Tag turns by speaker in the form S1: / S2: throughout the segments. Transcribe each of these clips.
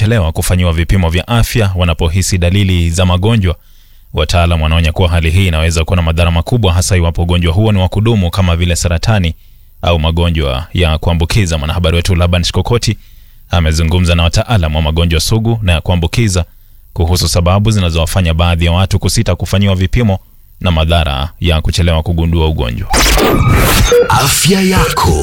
S1: kuchelewa kufanyiwa vipimo vya afya wanapohisi dalili za magonjwa. Wataalam wanaonya kuwa hali hii inaweza kuwa na madhara makubwa, hasa iwapo ugonjwa huo ni wa kudumu kama vile saratani au magonjwa ya kuambukiza. Mwanahabari wetu Laban Shikokoti amezungumza na wataalam wa magonjwa sugu na ya kuambukiza kuhusu sababu zinazowafanya baadhi ya watu kusita kufanyiwa vipimo na madhara ya kuchelewa kugundua ugonjwa.
S2: Afya yako.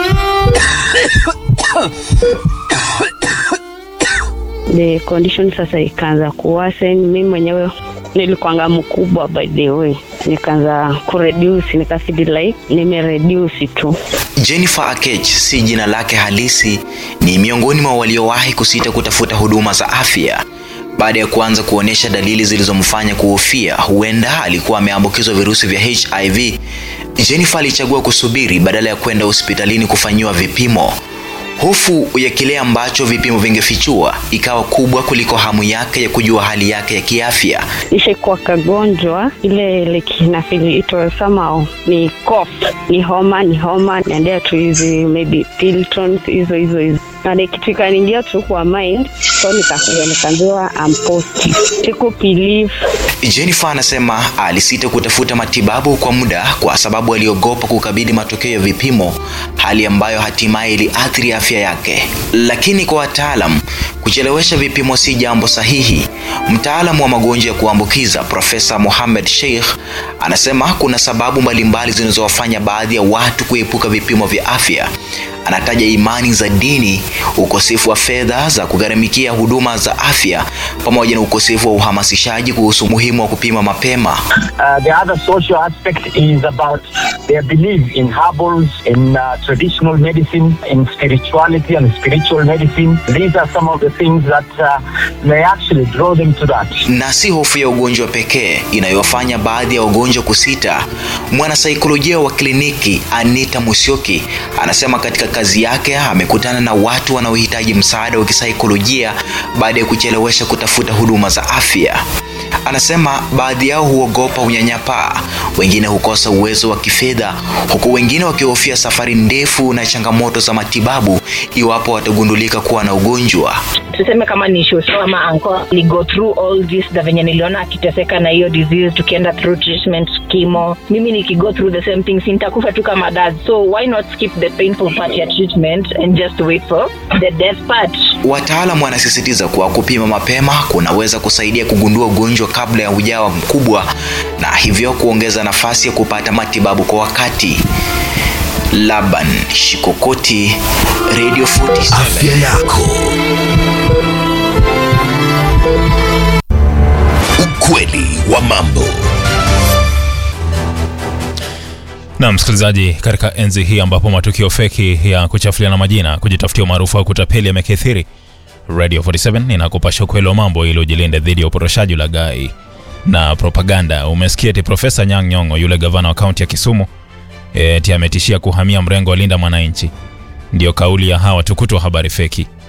S3: the condition sasa ikaanza kuwasen. Mimi mwenyewe nilikuanga mkubwa by the way, nikaanza kureduce, nikafeel like nimereduce tu.
S4: Jennifer Akech si jina lake halisi, ni miongoni mwa waliowahi kusita kutafuta huduma za afya baada ya kuanza kuonyesha dalili zilizomfanya kuhofia huenda alikuwa ameambukizwa virusi vya HIV. Jennifer alichagua kusubiri badala ya kwenda hospitalini kufanyiwa vipimo. Hofu ya kile ambacho vipimo vingefichua ikawa kubwa kuliko hamu yake ya kujua hali yake ya kiafya.
S3: Nishaikuwa kagonjwa ile like na feel it was somehow ni cough, ni homa, ni homa, naendea tu hizi maybe Piltons hizo hizo hizo na ni kitu ikaniingia tu kwa mind, so nikakuja nikaambiwa I'm positive. Siku believe
S4: Jennifer anasema alisita kutafuta matibabu kwa muda kwa sababu aliogopa kukabidhi matokeo ya vipimo, hali ambayo hatimaye iliathiri afya yake. Lakini kwa wataalam, kuchelewesha vipimo si jambo sahihi. Mtaalamu wa magonjwa ya kuambukiza Profesa Mohamed Sheikh anasema kuna sababu mbalimbali zinazowafanya baadhi ya watu kuepuka vipimo vya afya. Anataja imani za dini, ukosefu wa fedha za kugharamikia huduma za afya, pamoja na ukosefu wa uhamasishaji kuhusu umuhimu wa kupima mapema.
S5: Uh, the other social aspect is about their belief in herbals, in uh, traditional medicine, in spirituality and spiritual medicine. These are some of the things that uh, may actually draw them to that.
S4: Na si hofu ya ugonjwa pekee inayowafanya baadhi ya wagonjwa kusita. Mwanasaikolojia wa kliniki Anita Musyoki anasema katika kazi yake amekutana na watu wanaohitaji msaada wa kisaikolojia baada ya kuchelewesha kutafuta huduma za afya. Anasema baadhi yao huogopa unyanyapaa, wengine hukosa uwezo wa kifedha, huku wengine wakihofia safari ndefu na changamoto za matibabu iwapo watagundulika kuwa na ugonjwa.
S6: tuseme kama ni shosho ama anko ni go through all this na venye niliona akiteseka na hiyo disease tukienda through treatment chemo mimi nikigo through the same thing sintakufa tu kama dad so why not skip the painful part ya treatment and just wait for the death part
S4: Wataalamu wanasisitiza kuwa kupima mapema kunaweza kusaidia kugundua ugonjwa kabla ya ujawa mkubwa na hivyo kuongeza nafasi ya kupata matibabu kwa wakati. Laban Shikokoti, Radio 47.
S2: Afya yako. Ukweli wa mambo.
S1: Na msikilizaji, katika enzi hii ambapo matukio feki ya kuchafuliana majina, kujitafutia umaarufu au kutapeli yamekithiri, Radio 47 inakupasha ukweli wa mambo ili ujilinde dhidi ya upotoshaji, ulaghai na propaganda. Umesikia eti Profesa Nyang' Nyong'o, yule gavana wa kaunti ya Kisumu, eti ametishia kuhamia mrengo wa Linda Mwananchi. Ndiyo kauli ya hawa tukutu wa habari feki.